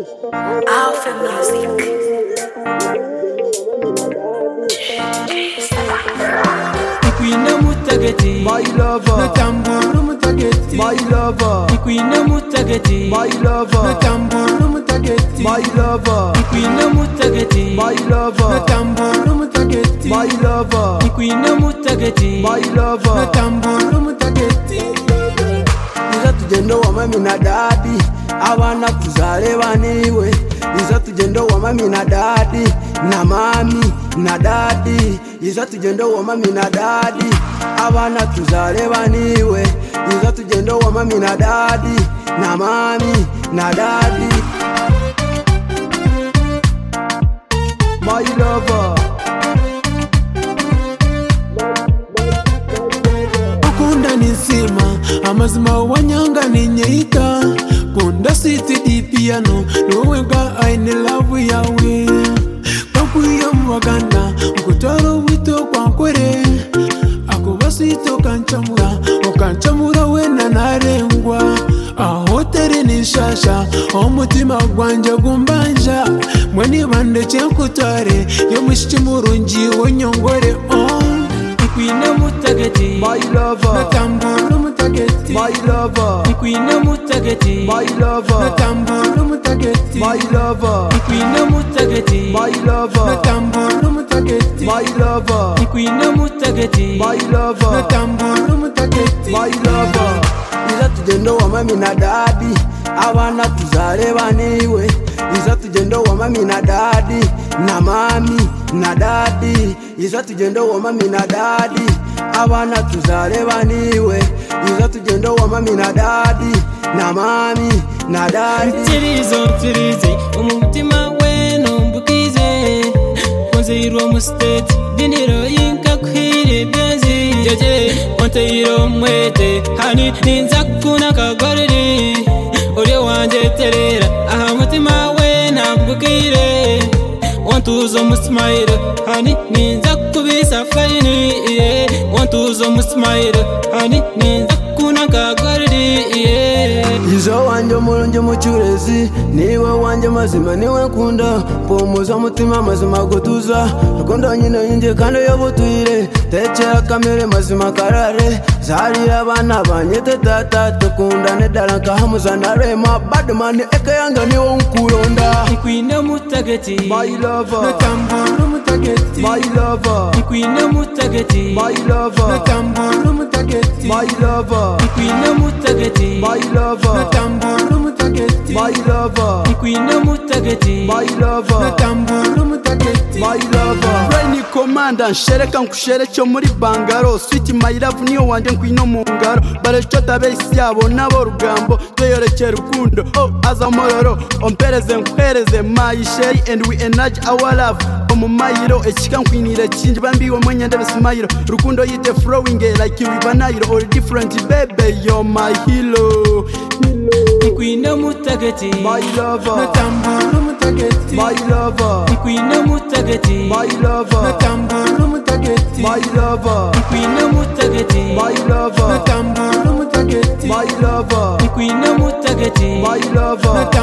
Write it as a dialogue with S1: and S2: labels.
S1: Alpha Music.
S2: ikwine mutageti
S3: My lover,
S2: nakambura umutageti
S3: my lover,
S2: ikwine mutageti
S3: my lover,
S2: nakambura umutageti
S3: my lover,
S2: ikwine mutageti
S3: my lover,
S2: nakambura umutageti
S3: my lover,
S2: ikwine mutageti
S3: my lover.
S2: nakambura umutageti
S3: Iza tugendo wa mami na dadi, abana kuzareba niwe. Iza tugendo wa mami na dadi, na mami na dadi. Iza tugendo wa mami na dadi, abana tuzareba niwe. Iza tugendo wa mami na dadi, na mami na dadi. My lover.
S2: ukunda ni nzima amazima wanyanga ni nyeita kunda siti di piano niwowe bwa aine lavu yawe kwakwiyo muwaganda ukutwara wito kwankore akubasito ukancamura ukancamura wena narengwa aho teri ni nshasha aho umutima gwanje gumbanja mwe nibandeke nkutware yo mushiki murungi wonyongore oh. ikwine mutageti
S3: My lover,
S2: natambura umutageti
S3: my lover,
S2: ikwine mutageti
S3: my lover,
S2: natambura umutageti
S3: my lover,
S2: ikwine mutageti
S3: my lover,
S2: natambura umutageti
S3: my lover,
S2: ikwine mutageti
S3: my lover,
S2: natambura umutageti
S3: my lover. Iza tugendo wa mami na dadi, abana tuzareba niwe. Iza tugendo wa mami na dadi, na mami na dadi. Iza tugendo wa mami na dadi, abana tuzareba niwe. Iza tugendo wa mami na dadi, na mami na dadi.
S4: nsirizo nsirize umutima we numbukize nzeyiro musiteti diniro yinkakwire byanzi jeje onteyiro mwete hani ninza kukuna kagoreri uri wanje terera aha mutima we nambukire wantuza omusimayiro hani ninza kukubisa fayini iye wantuza omusimayiro hani ninza kukuna kagoreri iye
S3: izo wanjye umurungi mucyurezi niwe wanjye mazima niwe nkunda mpumuza umutima mazima gutuza rukundo nyine yinjye kandi uyobutuyire tekera kamere mazima karare zarira abana banyete tata tukundane dara nkahamuzanarema badmani eke yange niwo nkuronda
S2: ikwine mutageti
S3: My lover,
S2: natambura umutageti
S3: my lover,
S2: ikwine mutageti
S3: my lover,
S2: natambura umutageti
S3: my lover,
S2: ikwine mutageti
S3: my lover,
S2: natambura umutageti
S3: my lover,
S2: ikwine mutageti
S3: my lover.
S2: natambura umutageti
S3: My lover Rain Commander nshereka nkusherekyo muri bangaro Sweet my love niyo wanjye nkwino mu ngaro barashota besi yabo nabo rugambo tweyorekera urukundo oh azamororo ompereze nkwereze my sherry and we enlarge our love omumayiro ekika nkwinire kingi bambiwe mwenyende besimayiro rukundo yite flowing like you ibanayiro or different baby you're my hero
S2: ikwine mutageti
S3: my lover
S2: natambura umutageti
S3: my lover
S2: ikwine mutageti
S3: my lover
S2: natambura umutageti
S3: my lover
S2: ikwine mutageti
S3: my lover
S2: natambura umutageti
S3: my lover
S2: ikwine mutageti
S3: my lover